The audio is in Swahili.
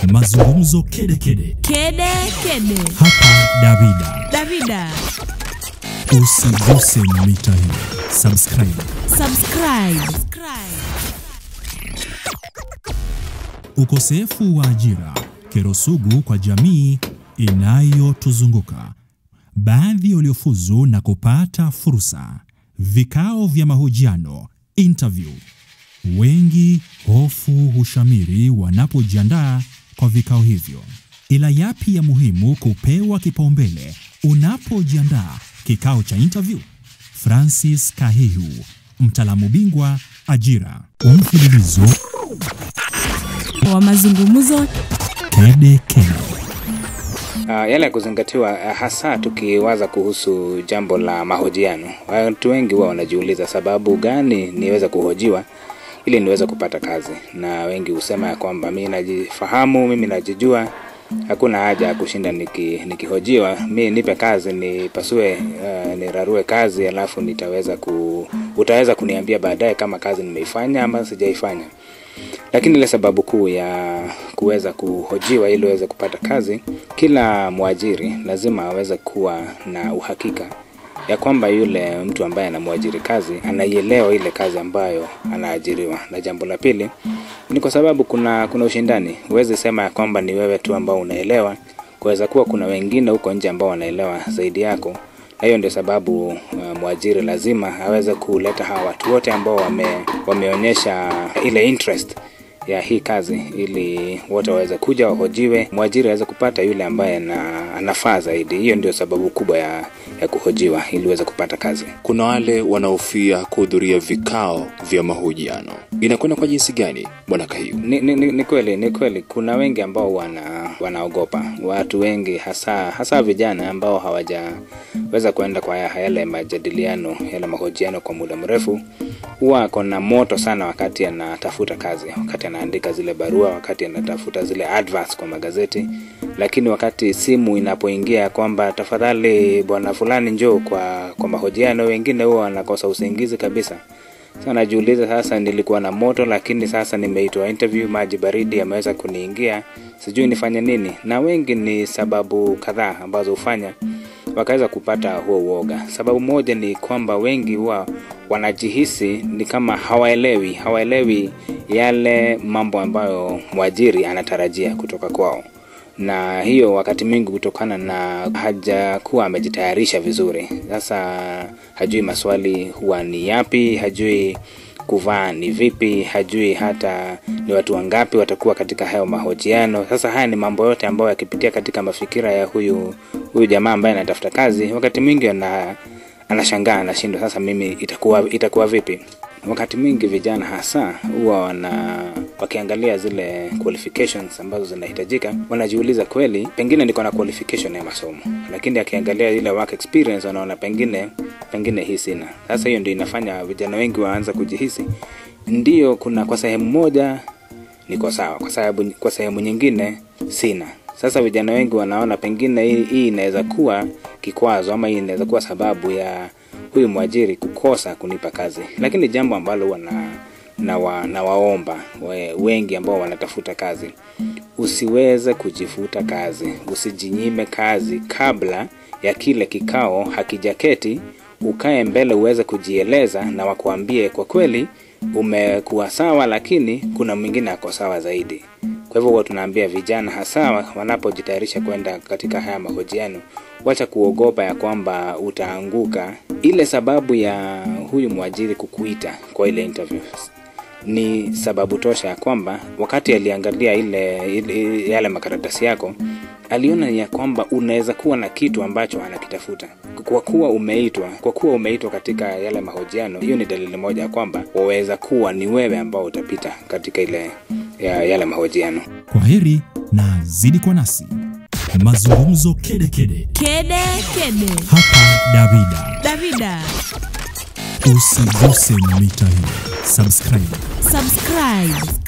Mazungumzo kedekede Kede kede. hapa Davida. Davida, Usiguse mita hii, subscribe. subscribe. Ukosefu wa ajira, kero sugu kwa jamii inayotuzunguka. Baadhi waliofuzu na kupata fursa, vikao vya mahojiano, interview. Wengi hofu hushamiri wanapojiandaa kwa vikao hivyo. Ila yapi ya muhimu kupewa kipaumbele unapojiandaa kikao cha interview? Francis Kahihu, mtaalamu bingwa ajira, mfululizo Wa mazungumzo Kede Kede. Uh, yale ya kuzingatiwa uh, hasa tukiwaza kuhusu jambo la mahojiano. Watu wengi huwa wanajiuliza sababu gani niweze kuhojiwa ili niweze kupata kazi, na wengi husema ya kwamba mimi najifahamu, mimi najijua, hakuna haja ya kushinda niki, nikihojiwa. Mi nipe kazi nipasue, uh, nirarue kazi, alafu nitaweza ku, utaweza kuniambia baadaye kama kazi nimeifanya ama sijaifanya lakini ile sababu kuu ya kuweza kuhojiwa ili uweze kupata kazi, kila mwajiri lazima aweze kuwa na uhakika ya kwamba yule mtu ambaye anamwajiri kazi anaielewa ile kazi ambayo anaajiriwa. Na jambo la pili ni kwa sababu kuna kuna ushindani. Huwezi sema ya kwamba ni wewe tu ambao unaelewa, kuweza kuwa kuna wengine huko nje ambao wanaelewa zaidi yako na hiyo ndio sababu uh, mwajiri lazima aweze kuleta hawa watu wote ambao wame, wameonyesha ile interest ya hii kazi ili wote waweze kuja wahojiwe, mwajiri aweze kupata yule ambaye ana, anafaa zaidi. Hiyo ndio sababu kubwa ya, ya kuhojiwa ili uweze kupata kazi. Kuna wale wanaofia kuhudhuria vikao vya mahojiano. Inakwenda kwa jinsi gani, bwana Kahiu? Ni, ni, ni, ni kweli ni kweli, kuna wengi ambao wana wanaogopa. Watu wengi hasa hasa vijana ambao hawajaweza kwenda kwa yale majadiliano yale mahojiano kwa muda mrefu, huwa ako na moto sana wakati anatafuta kazi, wakati anaandika zile barua, wakati anatafuta zile adverts kwa magazeti, lakini wakati simu inapoingia kwamba tafadhali bwana fulani njoo kwa kwa mahojiano, wengine huwa wanakosa usingizi kabisa. Sasa najiuliza sasa, nilikuwa na moto lakini sasa nimeitwa interview, maji baridi yameweza kuniingia, sijui nifanye nini. Na wengi ni sababu kadhaa ambazo hufanya wakaweza kupata huo uoga. Sababu moja ni kwamba wengi huwa wanajihisi ni kama hawaelewi, hawaelewi yale mambo ambayo mwajiri anatarajia kutoka kwao na hiyo wakati mwingi kutokana na hajakuwa amejitayarisha vizuri. Sasa hajui maswali huwa ni yapi, hajui kuvaa ni vipi, hajui hata ni watu wangapi watakuwa katika hayo mahojiano. Sasa haya ni mambo yote ambayo yakipitia katika mafikira ya huyu huyu jamaa ambaye anatafuta kazi, wakati mwingi ana anashangaa, anashindwa, sasa mimi itakuwa itakuwa vipi? Wakati mwingi vijana hasa huwa wana wakiangalia zile qualifications ambazo zinahitajika, wanajiuliza kweli, pengine niko na qualification ya masomo, lakini akiangalia ile work experience wanaona pengine pengine hii sina. Sasa hiyo ndio inafanya vijana wengi waanza kujihisi ndio, kuna kwa sehemu moja niko sawa, kwa sababu kwa sehemu nyingine sina. Sasa vijana wengi wanaona pengine hii, hii inaweza kuwa kikwazo ama hii inaweza kuwa sababu ya huyu mwajiri kukosa kunipa kazi, lakini jambo ambalo wana na, wa, na waomba we, wengi ambao wanatafuta kazi, usiweze kujifuta kazi, usijinyime kazi kabla ya kile kikao hakijaketi. Ukae mbele uweze kujieleza na wakuambie kwa kweli umekuwa sawa, lakini kuna mwingine ako sawa zaidi. Kwa hivyo huwa tunaambia vijana hasa wanapojitayarisha kwenda katika haya mahojiano, wacha kuogopa ya kwamba utaanguka. Ile sababu ya huyu mwajiri kukuita kwa ile interview ni sababu tosha ya kwamba wakati aliangalia ile, ile yale makaratasi yako aliona ya kwamba unaweza kuwa na kitu ambacho anakitafuta. Kwa kuwa umeitwa, kwa kuwa umeitwa katika yale mahojiano, hiyo ni dalili moja ya kwamba waweza kuwa ni wewe ambao utapita katika ile ya, yale mahojiano. Kwa heri na zidi kwa nasi. Mazungumzo kedekede kede kede. hapa Davida. Davida, Usiguse mita hii, subscribe. subscribe.